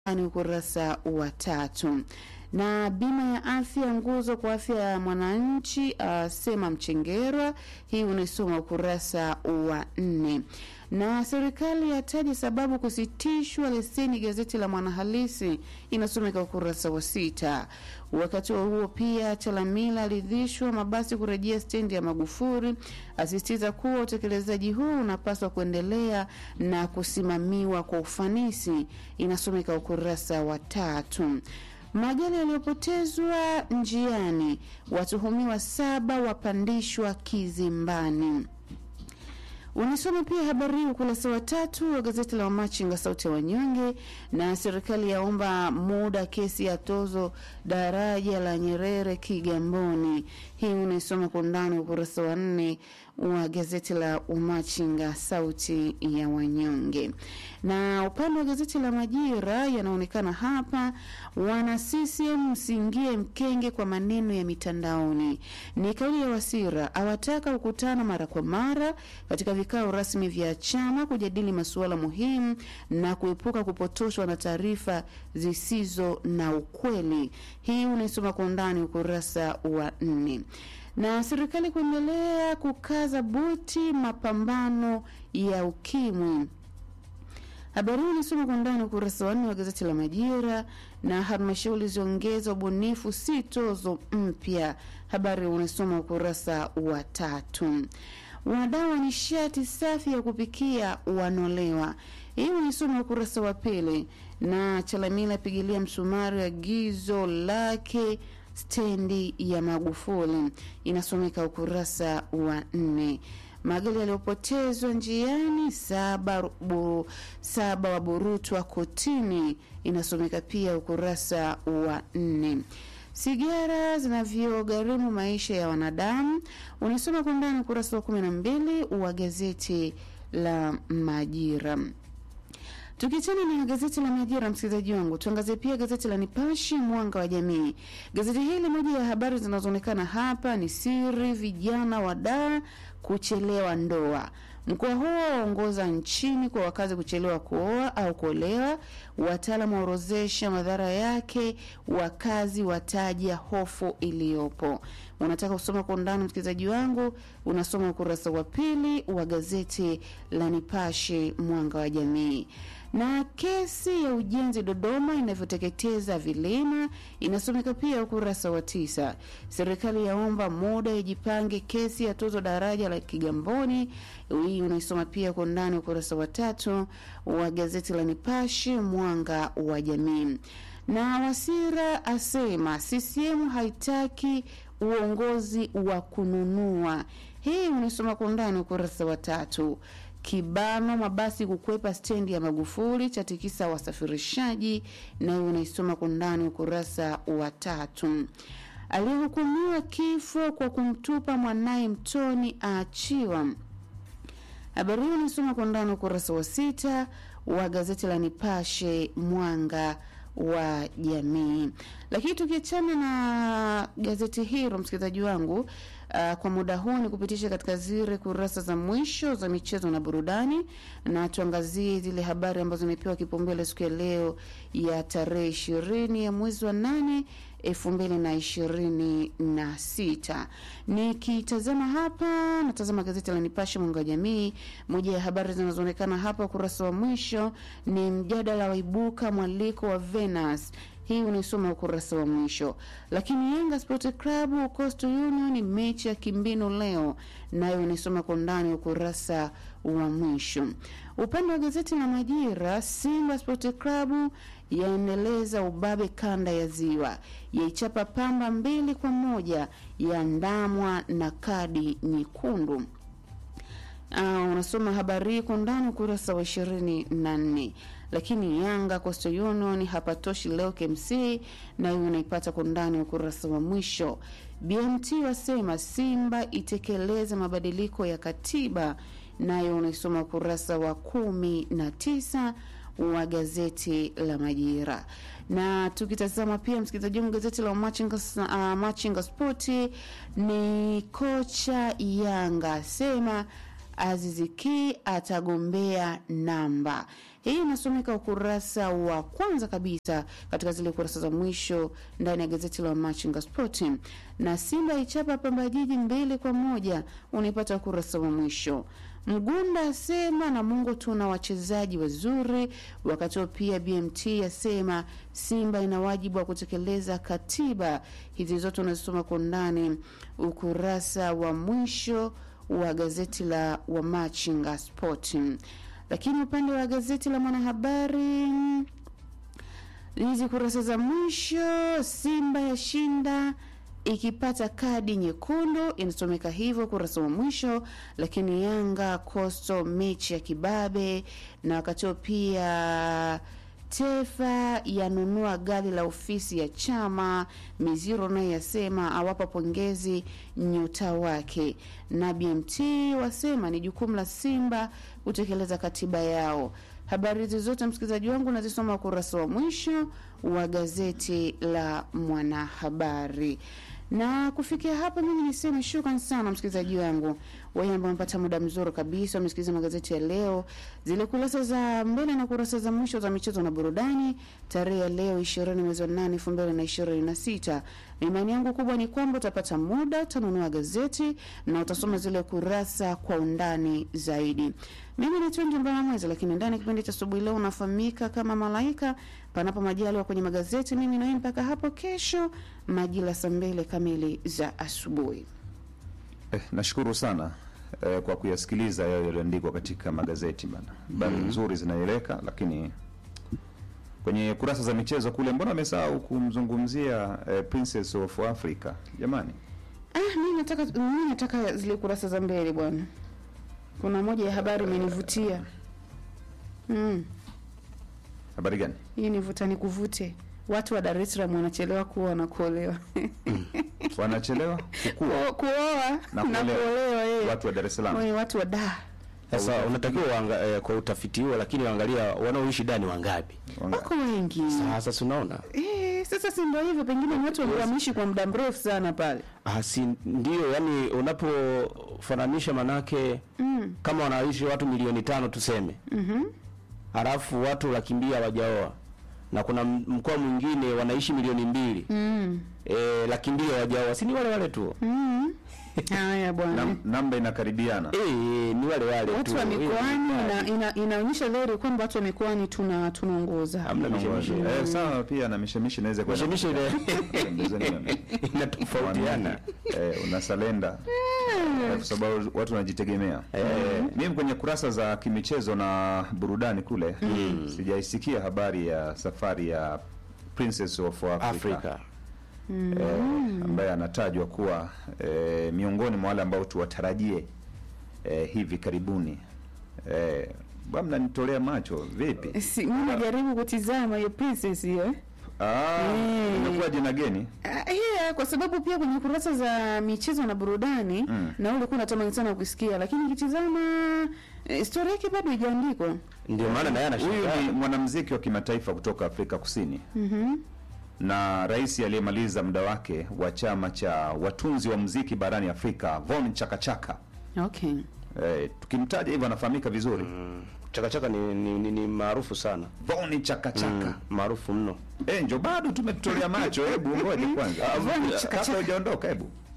ni ukurasa wa tatu. Na bima ya afya nguzo kwa afya ya mwananchi, asema Mchengerwa. Hii unaisoma ukurasa wa nne. Na serikali yataja sababu kusitishwa leseni gazeti la Mwanahalisi, inasomeka ukurasa wa sita. Wakati wa huo pia Chalamila aridhishwa mabasi kurejea stendi ya Magufuli, asisitiza kuwa utekelezaji huu unapaswa kuendelea na kusimamiwa kwa ufanisi, inasomeka ukurasa wa tatu. Magari yaliyopotezwa njiani, watuhumiwa saba wapandishwa kizimbani. Unisoma pia habari hii ukurasa wa tatu wa gazeti la Wamachinga sauti ya wanyonge. Na serikali yaomba muda kesi ya tozo daraja la Nyerere Kigamboni. Hii unaisoma kwa undani ukurasa wa nne wa gazeti la Umachinga sauti ya wanyonge. Na upande wa gazeti la Majira yanaonekana hapa, wana CCM msiingie mkenge kwa maneno ya mitandaoni. Ni kauli ya Wasira, awataka kukutana mara kwa mara katika vikao rasmi vya chama kujadili masuala muhimu na kuepuka kupotoshwa na taarifa zisizo na ukweli. Hii unaisoma kwa undani ukurasa wa nne na serikali kuendelea kukaza buti mapambano ya ukimwi. Habari hii inasoma kwa undani ukurasa wa nne wa gazeti la Majira. Na halmashauri ziongeza ubunifu si tozo mpya, habari unasoma ukurasa wa tatu. Wadau wa nishati safi ya kupikia wanolewa, hii unisoma ukurasa wa pili. Na Chalamila apigilia msumari agizo lake stendi ya Magufuli inasomeka ukurasa wa nne. Magari yaliyopotezwa njiani saba, bu, saba waburutwa kotini inasomeka pia ukurasa wa nne. Sigara zinavyogharimu maisha ya wanadamu unasoma kwa ndani ukurasa wa kumi na mbili wa gazeti la Majira. Tukiachana na gazeti la Majira, msikilizaji wangu, tuangazie pia gazeti la Nipashe Mwanga wa Jamii. Gazeti hili, moja ya habari zinazoonekana hapa ni siri vijana wadaa kuchelewa ndoa. Mkoa huo waongoza nchini kwa wakazi kuchelewa kuoa au kuolewa. Wataalamu waorozesha madhara yake, wakazi wataja hofu iliyopo. Unataka kusoma kwa undani, msikilizaji wangu, unasoma ukurasa wa pili wa gazeti la Nipashe Mwanga wa Jamii na kesi ya ujenzi Dodoma inavyoteketeza vilima inasomeka pia ukurasa wa tisa. Serikali yaomba muda ijipange kesi ya tozo daraja la Kigamboni. Hii unaisoma pia kwa ndani ukurasa wa tatu wa gazeti la Nipashe mwanga wa jamii. Na Wasira asema CCM haitaki uongozi wa kununua. Hii unaisoma kwa ndani ukurasa wa tatu. Kibano mabasi kukwepa stendi ya Magufuli chatikisa wasafirishaji, nayo unaisoma kwa ndani ukurasa wa tatu. Aliyehukumiwa kifo kwa kumtupa mwanaye mtoni aachiwa. Habari hiyo unaisoma kwa ndani ukurasa wa sita wa gazeti la Nipashe mwanga wa jamii. Lakini tukiachana na gazeti hilo, msikilizaji wangu, uh, kwa muda huu ni kupitisha katika zile kurasa za mwisho za michezo na burudani, na tuangazie zile habari ambazo zimepewa kipaumbele siku ya leo ya tarehe ishirini ya mwezi wa nane elfu mbili na ishirini na sita. Nikitazama hapa, natazama gazeti la Nipashe mwanga wa jamii. Moja ya habari zinazoonekana hapa ukurasa wa mwisho ni mjadala waibuka mwaliko wa Venus hii unaisoma ukurasa wa mwisho. Lakini Yanga Sport Club Coastal Union mechi ya kimbinu leo, nayo unaisoma kwa ndani ukurasa wa mwisho. Upande wa gazeti la Majira, Simba Sport Club yaendeleza ubabe kanda ya Ziwa, yaichapa Pamba mbili kwa moja, yaandamwa na kadi nyekundu. Uh, unasoma habari hii kwa ndani ukurasa wa ishirini na nne. Lakini Yanga Coastal Union hapatoshi leo KMC, nayo unaipata kwa ndani ukurasa wa mwisho. BMT wasema Simba itekeleze mabadiliko ya katiba, nayo unaisoma ukurasa wa kumi na tisa wa gazeti la Majira. Na tukitazama pia msikilizaji wangu gazeti la Machinga, uh, Machinga Spoti ni kocha Yanga sema Aziziki atagombea namba. Hii inasomeka ukurasa wa kwanza kabisa katika zile kurasa za mwisho ndani ya gazeti la Machinga Sport. Na Simba ichapa Pamba Jiji mbili kwa moja, unaipata ukurasa wa mwisho. Mgunda asema Namungo tuna wachezaji wazuri, wakati huo pia BMT asema Simba ina wajibu wa kutekeleza katiba. Hizi zote unazisoma kwa undani ukurasa wa mwisho wa gazeti la Wamachinga Sport. Lakini upande wa gazeti la Mwanahabari, hizi kurasa za mwisho, Simba yashinda ikipata kadi nyekundu, inasomeka hivyo kurasa wa mwisho. Lakini Yanga Coastal mechi ya kibabe, na wakati huo pia Tefa yanunua gari la ofisi ya chama. Miziro naye yasema awapa pongezi nyota wake, na BMT wasema ni jukumu la Simba kutekeleza katiba yao. Habari hizi zote msikilizaji wangu nazisoma ukurasa wa mwisho wa gazeti la Mwanahabari. Na kufikia hapa, mimi niseme shukran sana msikilizaji wangu wewe ambao umepata muda mzuri kabisa umesikiliza magazeti ya leo, zile kurasa za mbele na kurasa za mwisho za michezo na burudani, tarehe ya leo 20 mwezi wa 8 2026. Imani yangu kubwa ni kwamba utapata muda, utanunua gazeti na utasoma zile kurasa kwa undani zaidi. Mimi ni Tunji Mbana Mwezi, lakini ndani ya kipindi cha asubuhi leo unafahamika kama Malaika, panapo majaliwa kwenye magazeti. Mimi nawe mpaka hapo kesho majira saa mbili kamili za asubuhi. Eh, nashukuru sana eh, kwa kuyasikiliza yale yaliyoandikwa katika magazeti bana. Habari nzuri zinaeleka, lakini kwenye kurasa za michezo kule, mbona amesahau kumzungumzia eh, Princess of Africa jamani? Ah, mimi nataka mimi nataka zile kurasa za mbele bwana. Kuna moja ya habari imenivutia. Mm, Habari gani? hii nivuta nikuvute. Watu wa Dar es Salaam wanachelewa kuoa na kuolewa. Wanachelewa kukua Ku- Kuoa Na na kuolewa. kuolewa eh. watu wa Dar es Salaam. Wale watu wa da. Sasa unatakiwa uanga, eh, kwa utafiti huo, lakini angalia wanaoishi ndani wangapi. Wanga- Wako wengi. Sasa si unaona, Eh, sasa si ndio hivyo pengine ni watu wameishi kwa muda mrefu sana pale. ah, si ndio? Yani unapofananisha manake Mm. kama wanaishi watu milioni tano tuseme, Mhm. halafu watu laki mbili hawajaoa na kuna m- mkoa mwingine wanaishi milioni mbili Mm. eh, laki mbili hawajaoa, si ni wale wale tu Mm. Haya bwana. Nam, namba inakaribiana. eh, ni wale wale watu tu wa mikoani Eh, ina, ina, inaonyesha dhahiri kwamba watu wa mikoani tuna tunaongoza. hamna mishemishi Eh, sawa pia na mishemishi inaweza kuwa mishemishi ile inatofautiana eh, unasalenda eh, kwa sababu watu wanajitegemea eh, mimi kwenye kurasa za kimichezo na burudani kule sijaisikia habari ya safari ya Princess of Africa, Afrika Eh, ambaye anatajwa kuwa eh, miongoni mwa wale ambao tuwatarajie eh, hivi karibuni eh, bwana mnanitolea macho vipi? Si, mimi najaribu kutizama hiyo princess hiyo. eh. Ah, Mm. imekuwa jina geni Ah, yeah, kwa sababu pia kwenye kurasa za michezo na burudani Mm. na ulikuwa unatamani sana kusikia, lakini nikitizama eh, historia yake bado haijaandikwa. ndio maana naye Huyu anashangaa ni mwanamuziki wa kimataifa kutoka Afrika Kusini Mhm. na rais aliyemaliza muda wake wa chama cha watunzi wa muziki barani Afrika Von Chakachaka. Okay. Eh, tukimtaja hivyo anafahamika vizuri chakachaka ni, ni, ni, ni maarufu sana Von Chakachaka. Mm, maarufu mno Eh, njo bado tumetolea macho, hebu ngoja kwanza. Von Ah, Chakachaka. Kabla hujaondoka hebu.